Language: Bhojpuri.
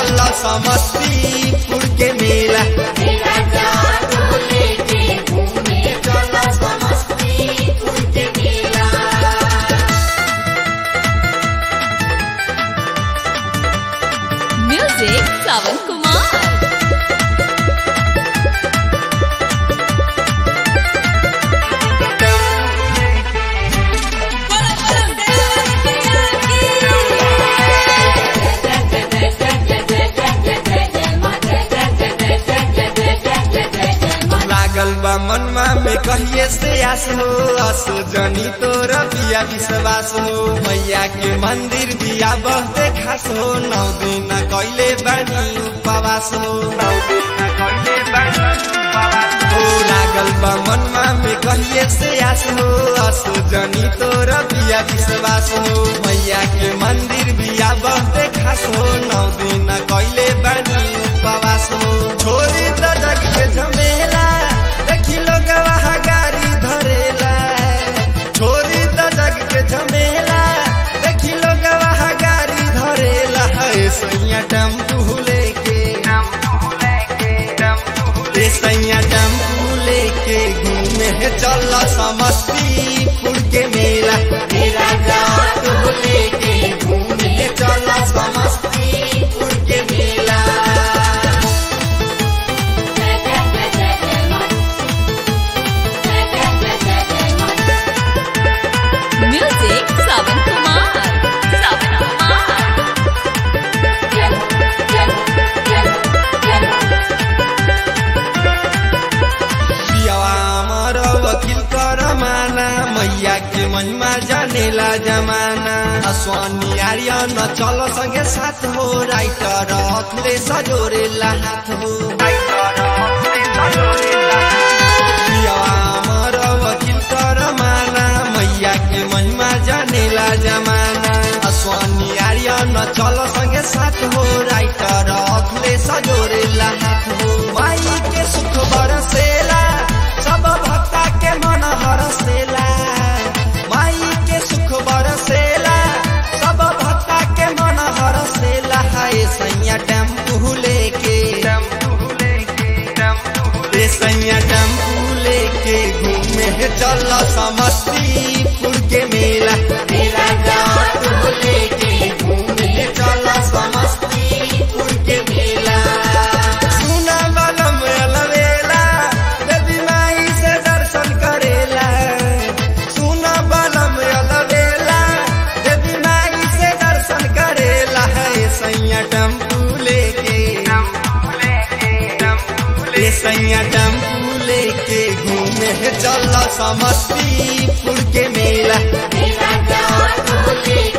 चल समस्तीपुर के मेला मेरा जादू लेके घूमे चला समस्तीपुर के मेला Music Savan Kumar. लागल बा मनमा में कहिए से आस हो अस जनी तोर बिया विश्वास हो मैया के मंदिर बिया बहुते खास हो नौ दिन कैले बानी उपवास हो नौ दिन कैले बानी उपवास हो लागल बा मनमा में कहिए से आस हो अस जनी तोर बिया विश्वास हो मैया के मंदिर बिया बहुते खास हो नौ दिन कैले बानी उपवास हो छोरी त जग के झमेला देखी लोग वहाँ गाड़ी धरेला छोरी त जग के झमेला देखी लोग वहाँ गाड़ी धरेला है सैया टेम्पू लेके ए सैया टेम्पू लेके घूमे चल समस्तीपुर के मेला मेरा जादू लेके घूमे चला समस्तीपुर के मेला Music Savan Kumar. Savan Kumar. पियावा हमर वकील कर माना मैया के महिमा जानेला जमाना अस्वानी आर्यन चल संगे साथ हो राइटर अखले सजोरेला हाथ हो पियावा हमर वकील कर माना मैया के महिमा जानेला जमाना अस्वानी आर्यन चल संगे साथ हो राइटर अखले सजोरेला हाथ हो माई के सुख बरसेला सब भक्ता के मन हरसेला माई के सुख बरसेला सब भक्ता के मन हरसेला हाय सैया टेम्पू लेके रे सैया टेम्पू लेके घूमे चल समस्तीपुर के मेला मेरा जादू लेके घूमे चला समस्तीपुर के मेला सुना बलम अलवेला देवी माई से दर्शन करेला सुना बलम अलवेला देवी माई से दर्शन करेला है सैया टेम्पू लेके रे सैया टेम्पू लेके घूमे चल समस्तीपुर के मेला मेरा जादू लेके